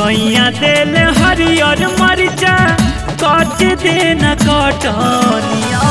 सैया दिल हरियर मरिचा कट देन कटनिया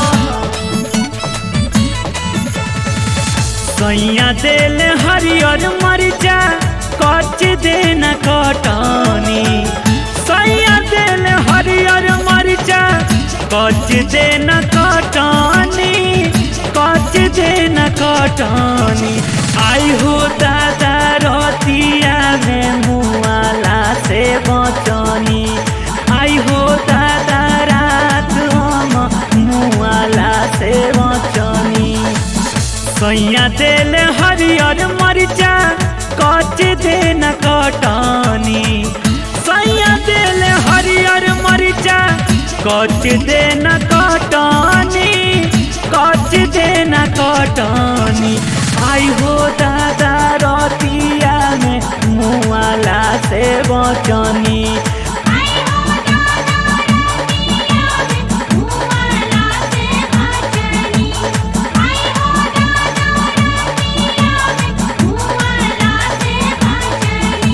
सैया दिल हरियर मरिचा कट देन कटनी सैया दिल हरियर मरिचा कट देन कटनी कट देन कटनी आई हो दादा रतिया में मुआला से बचनी आई हो दादा रात हम मुआला से बचनी सैया दिल हरियर मरिचा कच देन कटनी सैया दिल हरियर मरिचा कच देन कटनी कच देन कटनी आई हो दादा रतिया में मुआला से बचनी आई हो दादा रतिया में मुआला से बचनी आई हो दादा रतिया में मुआला से बचनी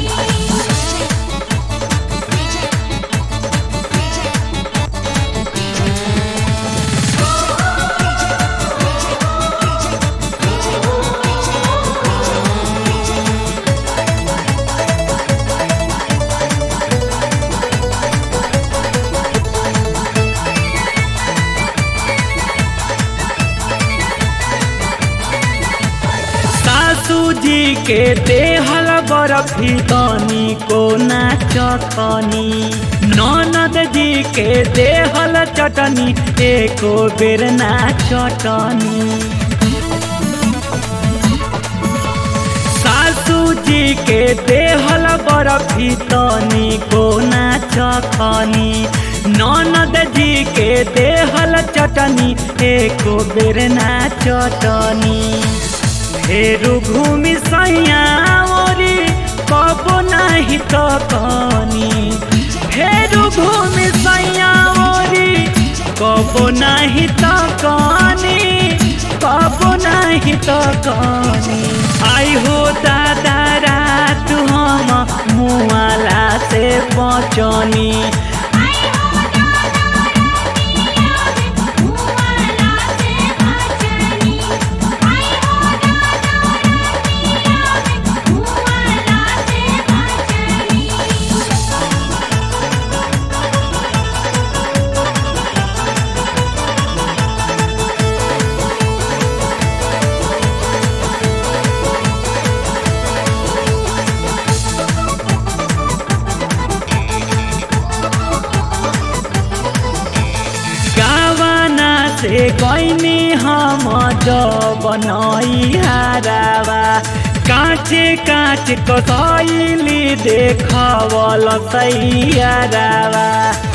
सासू जी के देहल बरफी तनी को नाचनी ननद जी के देहल चटनी एको बेर नाचटनी सासू जी के देहल बरफी तनी को नाचखनी ननद जी के देहल चटनी एको बेर नाचटनी फेरू घूमि सैया ओरी कबो नाही तो कनी फेरू घूमि सैया ओरी कबो नाही तो कनी कबो नाही तो कनी आई हो दादा रात हम मुआला से बचनी आई हो दादा रतिया में मुआला से बचनी आई हो दादा रतिया में मुआला से बचनी गावाना से गईनी हम बनई हारावा काचे काच कसैली देखवल सैयारावा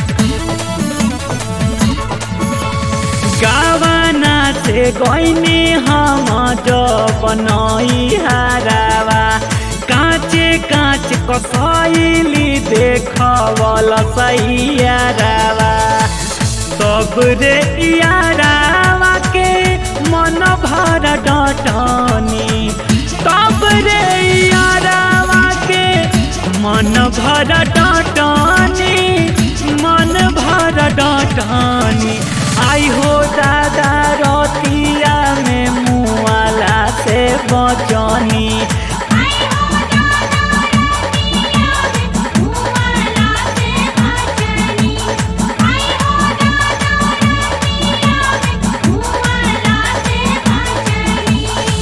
गावाना से गईनी हम बनई हारावा काचे काच कसैली देखवल सैयारावा सब रे यारावा के मन भर डटनी तब रे यारावा के मन भर डटनी मन भर डटनी आई हो दादा रतिया में मुआला से बचनी आई हो दादा रतिया में मुआला से बचनी आई हो दादा रतिया में मुआला से बचनी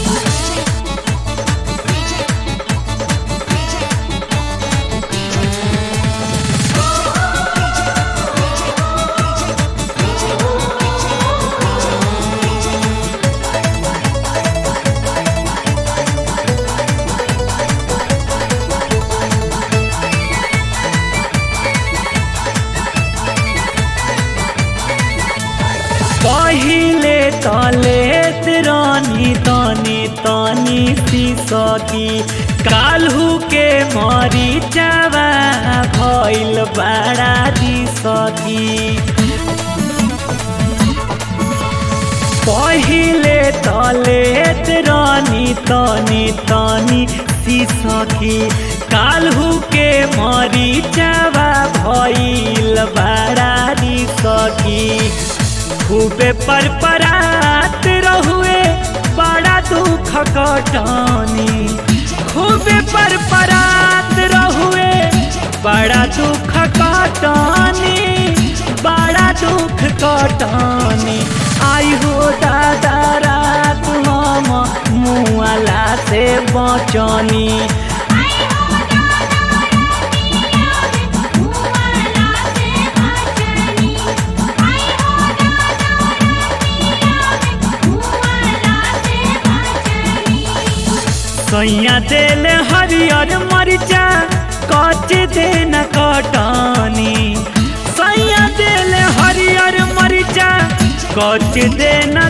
पहिले तलेत रानी तनी तनी सिसकी काल्हू के मरी चावा भइल बड़ा दिसकी पहिले तलेत रानी तनी तनी सिसकी काल्हू के मरीचवा भइल बड़ारी सखी खूबे पर परात रहुए बड़ा दुख कटनी खूबे पर परात रहुए बड़ा दुख कटनी बड़ा दुख कटनी आई हो दादा रात हम मुआला से बचनी आई हो दादा रतिया में मुआला से बचनी आई हो दादा रतिया में मुआला से बचनी सैया दिल हरियर मरिचा कच देन कटनी सैया दिल हरियर मरिचा कच देन